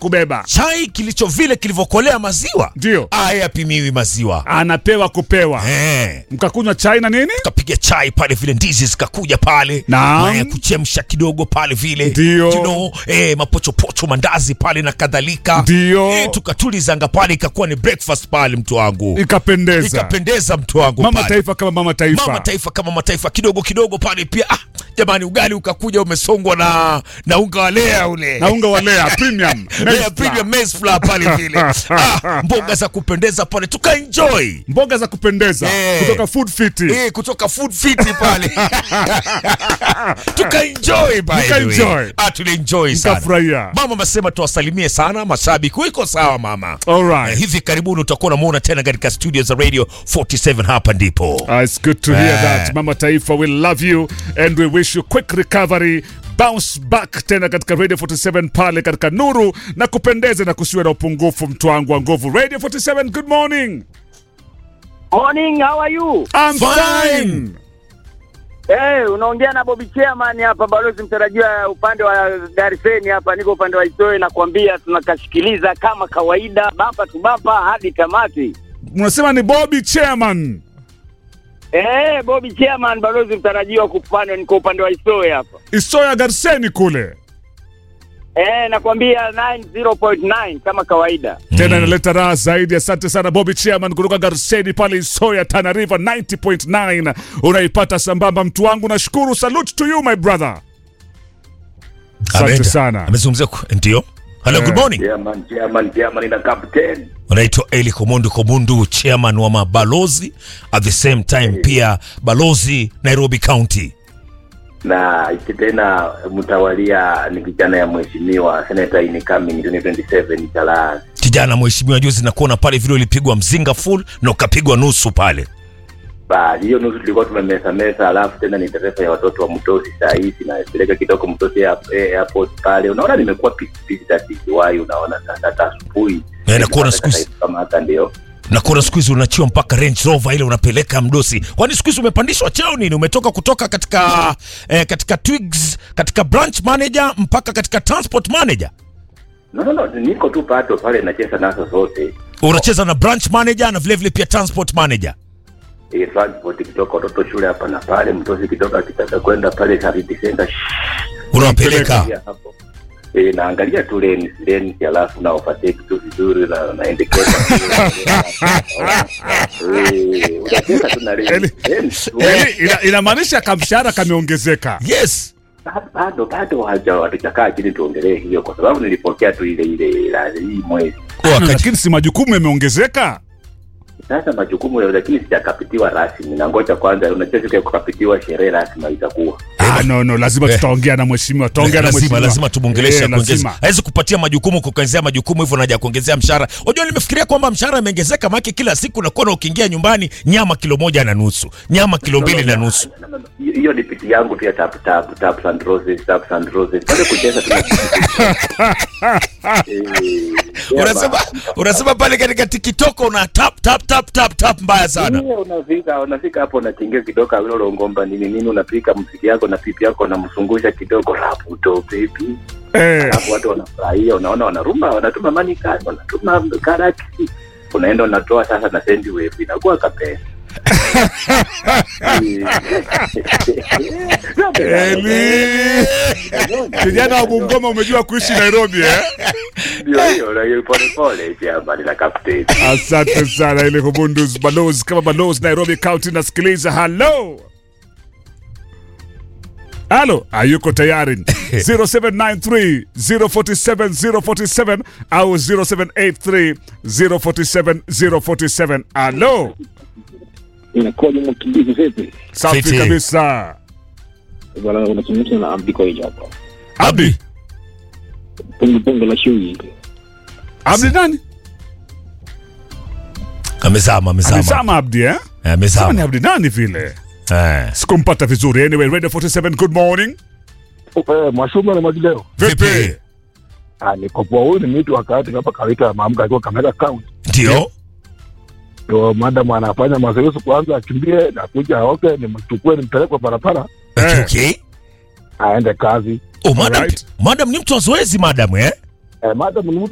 kubeba. chai kilicho vile kilivyokolea maziwa Ndio. aya apimiwi maziwa Anapewa kupewa. eh. Mkakunywa chai na nini? tukapiga chai pale vile ndizi zikakuja pale Naam. mayai ya kuchemsha kidogo pale vile Ndio. you know, eh, mapochopocho mandazi pale na kadhalika Ndio. eh, tukatulizanga pale ikakuwa ni breakfast pale mtu wangu Ikapendeza. ikapendeza mtu wangu Mama pale. taifa kama mama taifa. mama taifa kama mataifa kidogo kidogo pale pia ah, jamani ugali ukakuja umesongwa na na unga wa lea ule na unga wa Lea premium. Lea Maize premium flour. maize flour pale vile ah, mboga za kupendeza pale tukaenjoy Mboga za kupendeza Eh. kutoka Food Fit. Eh, kutoka food fit pale tukaenjoy by the way. Mkaenjoy. ah, tulienjoy sana Mkafurahia. mama amesema tuwasalimie sana mashabiki wiko sawa mama All eh, right. hivi karibuni utakuwa unamuona tena katika studio za radio 47 hapa ndipo Uh, it's good to hear Eh. that. Mama Taifa, we love you and we wish you quick recovery. Bounce back tena katika Radio 47 pale katika nuru na kupendeza na kusiwe na upungufu mtu wangu wa nguvu. Radio 47, good morning. Morning, how are you? I'm Fine. fine. Eh, unaongea na Bobby Chairman hapa, balozi mtarajiwa upande wa Gariseni hapa, niko upande wa Isoe na kuambia tunakashikiliza kama kawaida, bapa tu bapa hadi tamati. Unasema ni Bobby Chairman. Eh, Bobby Chairman, balozi mtarajiwa kupande, niko upande wa Isoe hapa. Isoya Garseni kule. Eh, nakwambia 90.9 kama kawaida. Tena inaleta raha zaidi. Asante sana Bobby Chairman kutoka Garseni pale Isoya Tana River 90.9. Unaipata sambamba mtu wangu. Nashukuru. Salute to you my brother. Asante Ameenda. sana. amezungumzia ku- ndio hello good morning Chairman, chairman, chairman na captain. unaitwa eli komundu komundu chairman wa mabalozi at the same time pia balozi nairobi county Na iki tena mtawalia ni kijana ya mheshimiwa Senator incoming 2027 Chalaz. kijana mheshimiwa juzi nakuona pale vile ulipigwa mzinga full na ukapigwa nusu pale Bali hiyo nusu tulikuwa tumemesa mesa, alafu tena ni dereva ya watoto wa Mtosi saa hizi na peleka kidogo Mtosi air- airport pale. Unaona nimekuwa pikipiki tatikiwai, unaona sasa hata asubuhi. Eh, nakuona siku hizi- kama hata ndio. nakuona siku hizi unachiwa mpaka range rover ile unapeleka mdosi kwani siku hizi umepandishwa cheo nini umetoka kutoka katika eh, katika twigs katika branch manager mpaka katika transport manager No, no, no, niko tu pato pale nacheza nazo zote. unacheza na branch manager na vile vile pia transport manager Eh, transport kutoka watoto shule hapa na pale, Mtosi kidogo akitaka kwenda pale Charity Center. unawapeleka Naangalia hapo. Eh, naangalia tu lens lens alafu na overtake tu vizuri na naendekeza Eh, unacheza tu na lens. Eli- Lens tu. Yaani ina, inamaanisha kamshahara kameongezeka. yes Ba- bado bado haja hatujakaa chini tuongelee hiyo kwa sababu nilipokea tu ile ile la hii mwezi wakati Lakini si majukumu yameongezeka. sasa majukumu ya lakini sijakapitiwa rasmi na ngoja kwanza unajua siku ya kukapitiwa sherehe rasmi itakuwa Ah, no, no, lazima Eh. tutaongea na mheshimiwa, tutaongea na lazima mheshimiwa. lazima tumwongeleshe Eh, kuongeza lazima. hawezi kupatia majukumu kuongezea majukumu hivyo naja kuongezea mshahara unajua nimefikiria kwamba mshahara imeongezeka maana kila siku nakuwa na ukiingia nyumbani nyama kilo moja na nusu nyama kilo mbili na nusu No, no, no. Hiyo- hiyo ni piti yangu tu ya tap tap tap and roses tap and roses bado kucheza tu Eh, unasema baba. unasema pale katika tikitoko una tap tap tap tap tap mbaya sana Ndiyo, unafika unafika hapo unachingia kidogo vile ngomba nini nini unapika mziki yako na pipi yako unamzungusha kidogo rapu to baby Eh, alafu watu wanafurahia unaona wanaruma wanatuma mani kadi wanatuma karaki unaenda unatoa sasa na sendi wave inakuwa kapesa Eli. Kijana wa Bungoma umejua kuishi Nairobi eh? ndio hiyo na hiyo pole pole jamani na kapteni Asante sana ile Hubundus balozi kama balozi Nairobi County nasikiliza. Hello. Halo, hayuko tayari 0793 047 047 au 0783 047 047. Halo, inakuwaje mkimbizi vipi safi Fiti. kabisa. bwana unazungumza na abdi koija hapa Abdi, pungu pungu la shui Abdi nani? amezama amezama Amesema Abdi eh? Eh, Sema ni amezama Abdi nani vile? Eh. Sikumpata vizuri. Anyway, Radio 47 good morning. mwashuma na majileo Vipi? nikopoa huyu ni mtu wakati hapa kawita maamka akiwa kameka kaunti ndio ndo madam anafanya mazoezi kwanza akimbie na kuja aoke nimchukue nimpelekwe barabara okay, Eh. okay. aende kazi Oh, madam, Alright. madam ni mtu wa zoezi madam eh eh, madam ni mtu